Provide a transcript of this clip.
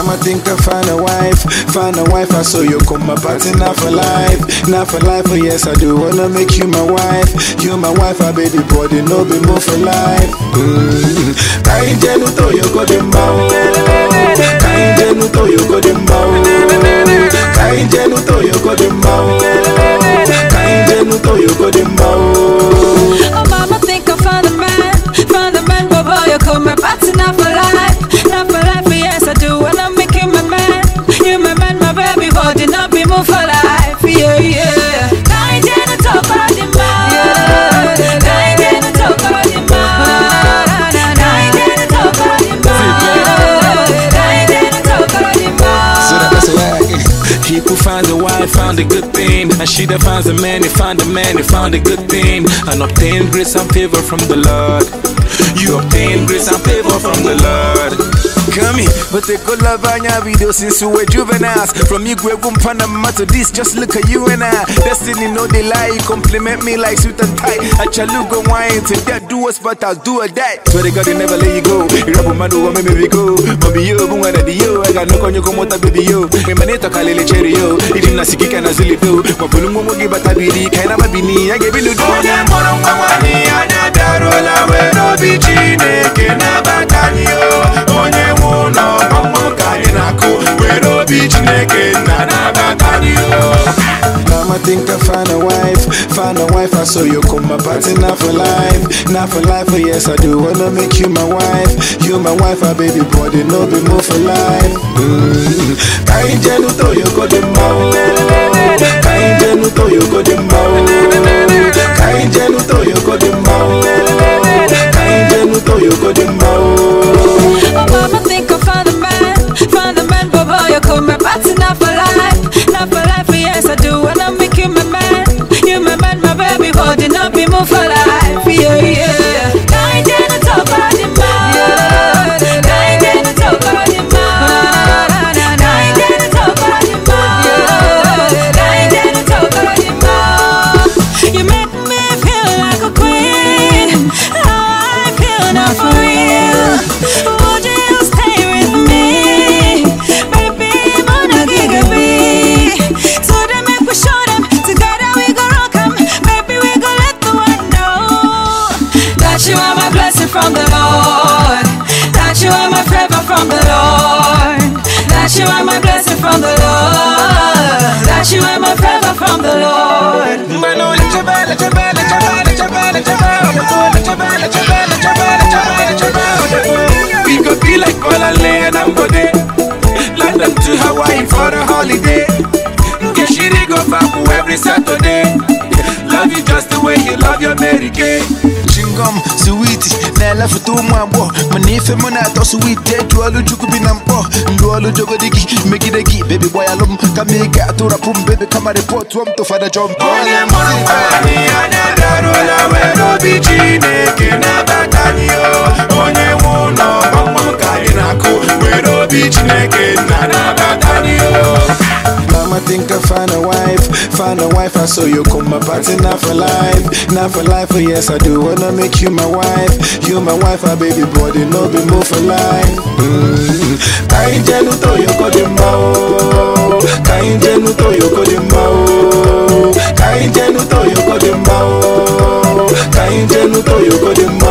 Mama think I find a wife, find a wife, I saw you come my party, not for life, not for life, oh yes I do wanna make you my wife, you my wife, I baby body, no be more for life. Mm. Kainjenu to you go dem bow, kainjenu to you go dem bow, kainjenu to you go dem bow, kainjenu to you go dem bow. Oh, mama, think I found a man, found a man, but boy, you come my party, not for life, not for life, yes, I do wanna make you my man, you my man, my baby, body, not be more for life, yeah, yeah. Kind and talk about the man, kind and talk about the man, kind and talk about the man, kind and talk about the So man. that's why he who finds a wife found a good thing, and she that finds a man, he found a man, he found a good thing, and obtain grace and favor from the Lord. You obtain grace and favor from the Lord. Kami, but the good love on your video since we were juveniles. From you, Greg Panama to this, just look at you and I. Destiny, no they lie, compliment me like suit and tie. A chaluga wine to that do us, but I'll do a die. Swear to God, they never let you go. You rub my do, make me go. Baby, yo, boom, and yo, I got no konyo komota, baby, yo. Me maneta kalele cherry, yo. Ili nasikika na zili do. Mabulungu mogi batabili, kaina mabini, I gave you do. Onye moro mwamani, anya darola, wero bi chineke na batani, yo. Onye nwụnọ ọmụ ka anyị na-akụ were obi chineke nna na-abatani Mama think I find a wife, find a wife, I saw you come my party, not for life, not for life, oh yes I do wanna make you my wife, you my wife, ah baby body, no be more for life. Mm. Kainjenu to you go dem bow, kainjenu to you go dem bow, kainjenu to you go dem bow, kainjenu to you go dem bow. Oh, mama, think I found a man, found a man, but boy, you come my party, not for life, not for life, yes, I do wanna make you my man, you my man, my baby, body, not be more for life, yeah, yeah. Kind and talk about the man, kind and talk about the man, kind and talk about the man, kind and talk about the man. You make me feel like a queen, how I feel now for real. Would you stay with me, baby? Wanna give me? So they make we show them together we go rock 'em. Baby, we go let the world know that you are my blessing from the Lord. That you are my favor from the Lord. That you are my blessing from the Lord. That you are my favor from the Lord. We go be like Olale and Ambode London to Hawaii for a holiday Get shitty go Fabu every Saturday Love you just the way you love your Mary Kay chingom sweet na-ele foto ụmụ agbọghọ mana ife mụ na-atọ sweet eju olu chukwu bi na mkpọ ndụ olu jogodi gị megide gị bebi gbayalụ m kama ị ga-atụrapụ m bebi kama rịpọtụọ m tụfada jọm Onye mụrụ nwaanyị anya darụla were obi Chineke nabata anyị o Onye nwe ụlọ ọmụ ka anyị na-akụ were obi Chineke nna nabata anyị o Mama think I find a wife, find a wife, I saw you come my party, not for life, not for life, oh yes I do wanna make you my wife, you my wife, ah baby body, no be more for life. Mm. Kainjenu to you go dem bow, kainjenu to you go dem bow, kainjenu to you go dem bow, kainjenu to you go dem bow.